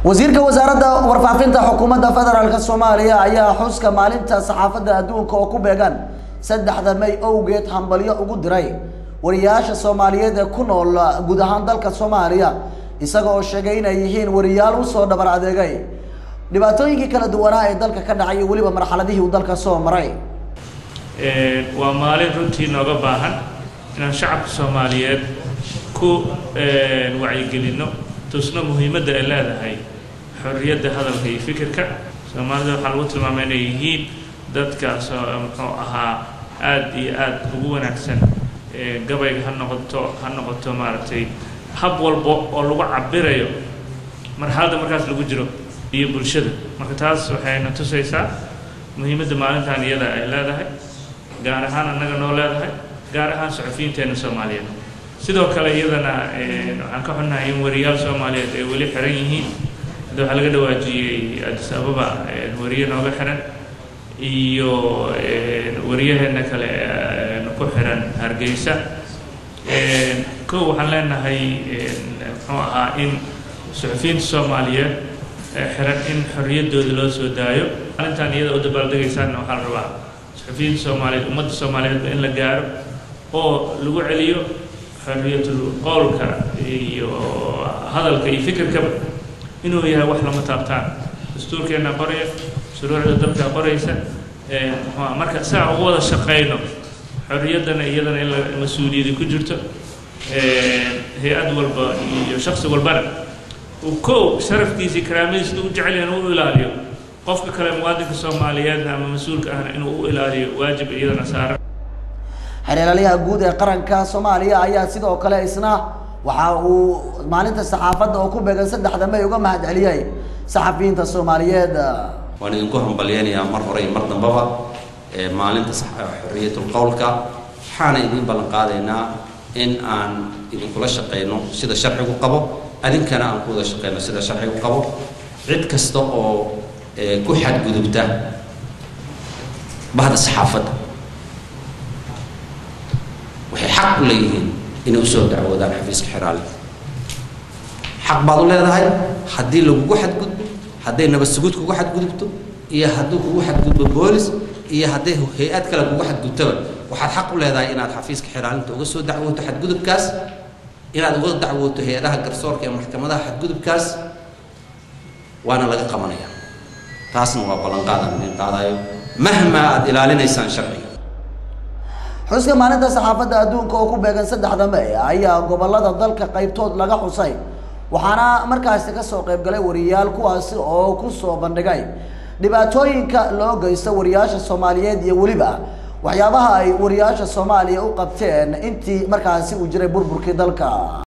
wasiirka wasaaradda warfaafinta xukuumadda federaalk soomaaliya ayaa xuska maalinta saxaafadda adduunka oo ku beegan saddexda may owgeed hambalyo ugu diray wariyaasha soomaaliyeed ee ku nool guud ahaan dalka soomaaliya isaga oo sheegay inay yihiin wariyaal usoo dhabar adeegay dhibaatooyinkii kala duwanaa ee dalka ka dhacay iyo weliba marxaladihii uu dalka soo maray waa maalin runtii nooga baahan inaan shacabka soomaaliyeed ku wacyigelinno tusno muhiimadda ay leedahay xorriyadda hadalka iyo fikirka soomaalida waxaa lagu tilmaamay inay yihiin dadkaas oo muxuu ahaa aada iyo aada ugu wanaagsan gabayga ha noqoto ha noqoto maaragtay hab walbo oo lagu cabirayo marxaladda markaas lagu jiro iyo bulshada marka taas waxayna tusaysaa muhiimadda maalintan iyada ay leedahay gaar ahaan annaga noo leedahay gaar ahaan suxufiyiinteena soomaaliyeed sidoo kale iyadana waxaan ka xunnahay in wariyaal soomaaliyeed ay weli xiran yihiin hadda waxaa laga dhawaajiyey addis ababa wariye nooga xiran iyo wariyaheena kale ku xiran hargeysa kow waxaan leenahay muxuu ahaa in suxufiyiinta soomaaliyeed xiran in xorriyaddooda loo soo daayo maalintan iyada u dabaaldegaysaanna waxaa la rabaa suxufiyiinta soomaaliyeed ummadda soomaaliyeedba in la gaaro oo lagu celiyo xorriyatul qowlka iyo hadalka iyo fikirkaba inuu yahay wax lama taabtaan dastuurkeenna qoraya shuruucda dalka qoraysa muxua marka saa ugu wada shaqayno xorriyaddana iyadana in la mas-uuliyadi ku jirto hay-ad walba iyo shaksi walbana uu kow sharafkiisii karaamadiisa u jecel yahan u ilaaliyo qofka kale muwaadinka soomaaliyeedna ama mas-uulka ahna inuu u ilaaliyo waajib iyadana saaran xeelalayaha guud ee qaranka soomaaliya ayaa sidoo kale isna waxa uu maalinta saxaafadda oo ku beegan saddexda may uga mahad celiyey saxafiyiinta soomaaliyeed waan idinku hambalyeynayaa mar hore iyo mar dambaba maalinta xorriyatul qowlka waxaana idiin ballan qaadaynaa in aan idinkula shaqayno sida sharcigu qabo adinkana aan ku wada shaqayno sida sharcigu qabo cid kasta oo ku xadgudubta bahda saxaafadda waxay xaq u leeyihiin inay usoo dacwoodaan xafiiska xiraali xaq baad u leedahay haddii lagugu xadgudbo hadday nabad sugud kugu xadgudubto iyo hadduu kugu xadgudbo boolis iyo hadday hay-ad kale kugu xadgudtoba waxaad xaq u leedahay inaad xafiiska xiraalinta uga soo dacwooto xadgudubkaas inaad uga dacwooto hay-adaha garsoorka ee maxkamadaha xadgudubkaas waana laga qabanaya taasna waa ballanqaadaan idin qaadayo mahmaa aada ilaalinaysaan sharciga xuska maalinta saxaafadda adduunka oo ku beegan saddexda may ayaa gobolada dalka qaybtood laga xusay waxaana markaasi kasoo qayb galay wariyaal kuwaasi oo kusoo bandhigay dhibaatooyinka loo geysto wariyaasha soomaaliyeed iyo weliba waxyaabaha ay wariyaasha soomaaliya u qabteen intii markaasi uu jiray burburkii dalka